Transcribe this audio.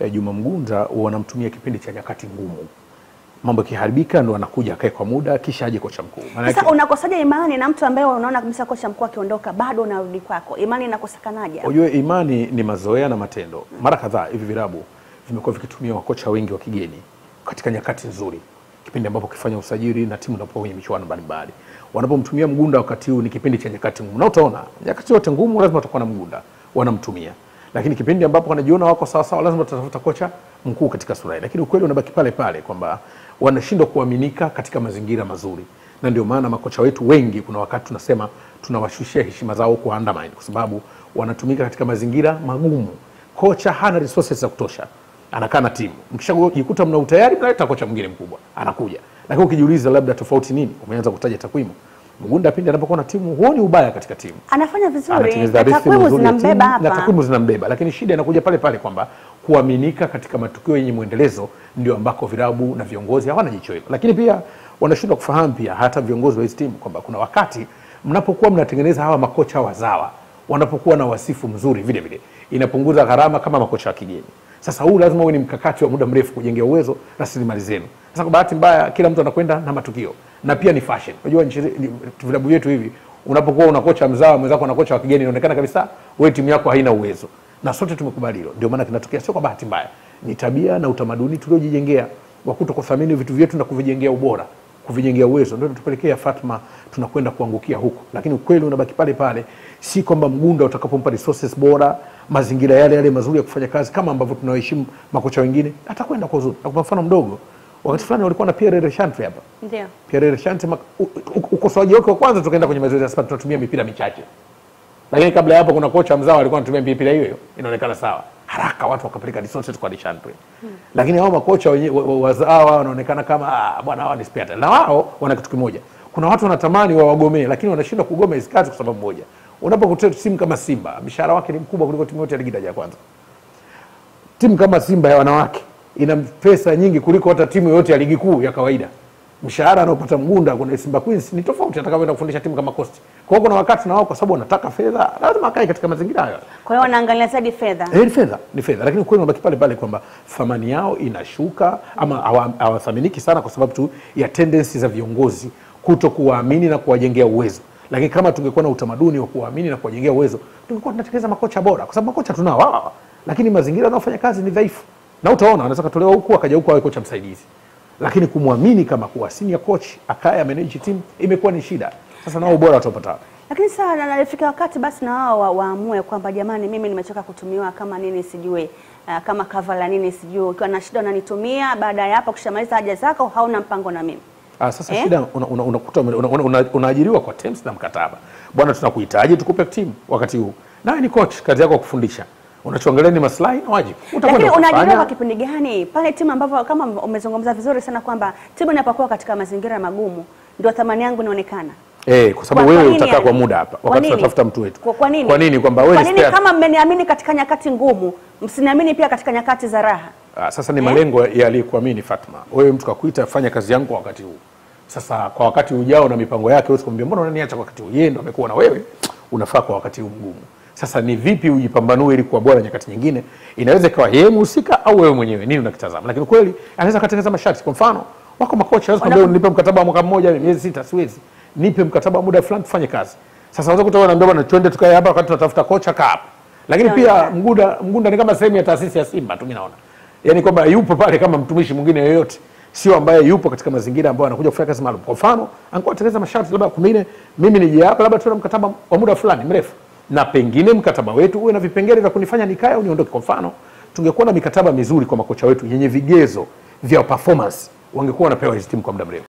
eh, Juma Mgunda wanamtumia kipindi cha nyakati ngumu, mambo yakiharibika ndo anakuja akae kwa muda kisha aje kocha mkuu. Maana Sasa yake- unakosaje imani na mtu ambaye unaona kabisa kocha mkuu akiondoka bado unarudi kwako? Imani inakosekanaje? hapo? Ujue imani ni mazoea na matendo. Mara kadhaa hivi vilabu vimekuwa vikitumia wakocha wengi wa kigeni katika nyakati nzuri, kipindi ambapo ukifanya usajili na timu inapokuwa kwenye michuano mbalimbali. Wanapomtumia Mgunda wakati huu ni kipindi cha nyakati ngumu, na utaona nyakati zote ngumu lazima utakuwa na Mgunda, wanamtumia. Lakini kipindi ambapo wanajiona wako sawa sawa, lazima tutatafuta kocha mkuu katika sura hii. Lakini ukweli unabaki pale pale kwamba wanashindwa kuaminika katika mazingira mazuri, na ndio maana makocha wetu wengi, kuna wakati tunasema tunawashushia heshima zao kwa undermine, kwa sababu wanatumika katika mazingira magumu. Kocha hana resources za kutosha, anakaa na timu, mkishajikuta mna utayari, mnaleta kocha mwingine mkubwa, anakuja. Lakini ukijiuliza labda tofauti nini, umeanza kutaja takwimu. Mgunda pindi anapokuwa na timu, huoni ubaya katika timu Anafanya vizuri, anatengeneza na rhythm takwimu nzuri ya zinambeba timu, na hapa. takwimu zinambeba, lakini shida inakuja pale pale kwamba kuaminika katika matukio yenye mwendelezo ndio ambako vilabu na viongozi hawana jicho hilo, lakini pia wanashindwa kufahamu pia hata viongozi wa hizi timu kwamba kuna wakati mnapokuwa mnatengeneza hawa makocha wazawa wanapokuwa na wasifu mzuri vile vile inapunguza gharama kama makocha wa kigeni. Sasa huu lazima uwe ni mkakati wa muda mrefu kujengea uwezo rasilimali zenu. Sasa kwa bahati mbaya kila mtu anakwenda na matukio na pia ni fashion. Unajua nchi ni- vilabu vyetu hivi unapokuwa una kocha mzawa mwenzako na kocha wa kigeni inaonekana kabisa wewe timu yako haina uwezo. Na sote tumekubali hilo. Ndio maana kinatokea sio kwa bahati mbaya. Ni tabia na utamaduni tuliojijengea wa kutokuthamini vitu vyetu na kuvijengea ubora kuvijengea uwezo ndio tupelekea Fatma tunakwenda kuangukia huko, lakini ukweli unabaki pale pale, si kwamba Mgunda utakapompa resources bora, mazingira yale yale mazuri ya kufanya kazi kama ambavyo tunawaheshimu makocha wengine, atakwenda kwa uzuri. Nakupa mfano mdogo, wakati fulani walikuwa na Pierre Rechantre hapa. Ndio. Pierre Rechantre mak- u- u- ukosoaji wake wa kwanza, tukaenda kwenye mazoezi sasa, tunatumia mipira michache, lakini kabla ya hapo kuna kocha mzao alikuwa anatumia mipira hiyo hiyo, inaonekana sawa haraka, watu wakapeleka resources kwa Rechantre lakini hao makocha wenye- wa- wa- wazawa wanaonekana kama ah, bwana hawa ni spare tire. na wao wana kitu kimoja. Kuna watu wanatamani wawagomee, lakini wanashindwa kugoma hizi kazi kwa sababu moja. Unapokuta timu kama Simba, mshahara wake ni mkubwa kuliko timu yote ya ligi daraja ya kwanza. Timu kama Simba ya wanawake ina pesa nyingi kuliko hata timu yoyote ya ligi kuu ya kawaida. Mshahara anaopata Mgunda kuna Simba Queens ni tofauti atakavyoenda kufundisha timu kama Coast. Kwa hiyo kuna wakati na wao kwa sababu wanataka fedha, lazima akae katika mazingira hayo. Kwa hiyo wanaangalia zaidi fedha. Eh, ni fedha ni fedha, lakini ukweli unabaki pale pale kwamba thamani yao inashuka ama hawa- hawathaminiki sana kwa sababu tu ya tendency za viongozi kuto kuwaamini na kuwajengea uwezo. Lakini kama tungekuwa na utamaduni wa kuwaamini na kuwajengea uwezo, tungekuwa tunatengeneza makocha bora, kwa sababu makocha tunao hawa, lakini mazingira wanaofanya kazi ni dhaifu, na utaona anaweza katolewa huku akaja huku awe kocha msaidizi, lakini kumwamini kama kuwa senior coach akaye manage team imekuwa ni shida. Sasa nao ubora watapata wapi? Lakini sasa na- nalifika wakati basi na wao wa- waamue kwamba jamani, mimi nimechoka kutumiwa kama nini sijui, uh, kama kava la nini sijui, ukiwa na shida unanitumia, baada ya hapo kushamaliza haja zako hauna mpango na mimi. Ah, sasa Eh? shida unakuta una, unakuta ume- una, una, una, unaajiriwa kwa terms na mkataba. Bwana, tunakuhitaji tukupe timu wakati huu. Nawe ni coach, kazi yako kufundisha. Unachoangalia ni maslahi na wajibu. Lakini Utakwenda unaajiriwa kufanya. kwa kipindi gani? Pale timu ambavyo kama umezungumza vizuri sana kwamba timu inapokuwa katika mazingira magumu ndio thamani yangu inaonekana. Eh, kwa sababu Kwa- kwa wewe nini utakaa yani? kwa muda hapa Kwa wakati nini? tunatafuta mtu wetu. Kwa, kwa nini? Kwa nini kwamba wewe Kwa ni nini spare? kama mmeniamini katika nyakati ngumu, msiniamini pia katika nyakati za raha? Ah, sasa ni malengo ya aliyekuamini Fatma. Wewe mtu kakuita fanya kazi yangu kwa wakati huu. Sasa kwa wakati ujao na mipango yake wewe kumwambia mbona unaniacha kwa wakati huu? Yeye ndo amekuwa na wewe. Unafaa kwa wakati huu mgumu. Sasa ni vipi ujipambanue ili kuwa bora nyakati nyingine? Inaweza ikawa yeye mhusika au wewe mwenyewe nini unakitazama. Lakini kweli anaweza katengeneza masharti. Kwa mfano, wako makocha wanaweza kumwambia nipe mkataba wa mwaka mmoja, miezi sita siwezi. Nipe mkataba wa muda fulani tufanye kazi. Sasa unaweza kutoka naambia bwana twende tukae hapa wakati tunatafuta kocha kaa hapa. Lakini pia Inaonekana. Mgunda Mgunda ni kama sehemu ya taasisi ya Simba tu mimi naona yaani kwamba yupo pale kama mtumishi mwingine yoyote, sio ambaye yupo katika mazingira ambayo anakuja kufanya kazi maalum. Kwa mfano, angekuwa atengeneza masharti, labda pengine mimi nije hapa, labda tuwe na mkataba wa muda fulani mrefu, na pengine mkataba wetu uwe na vipengele vya kunifanya nikae au niondoke. Kwa mfano, tungekuwa na mikataba mizuri kwa makocha wetu yenye vigezo vya performance, wangekuwa wanapewa hizi timu kwa muda mrefu.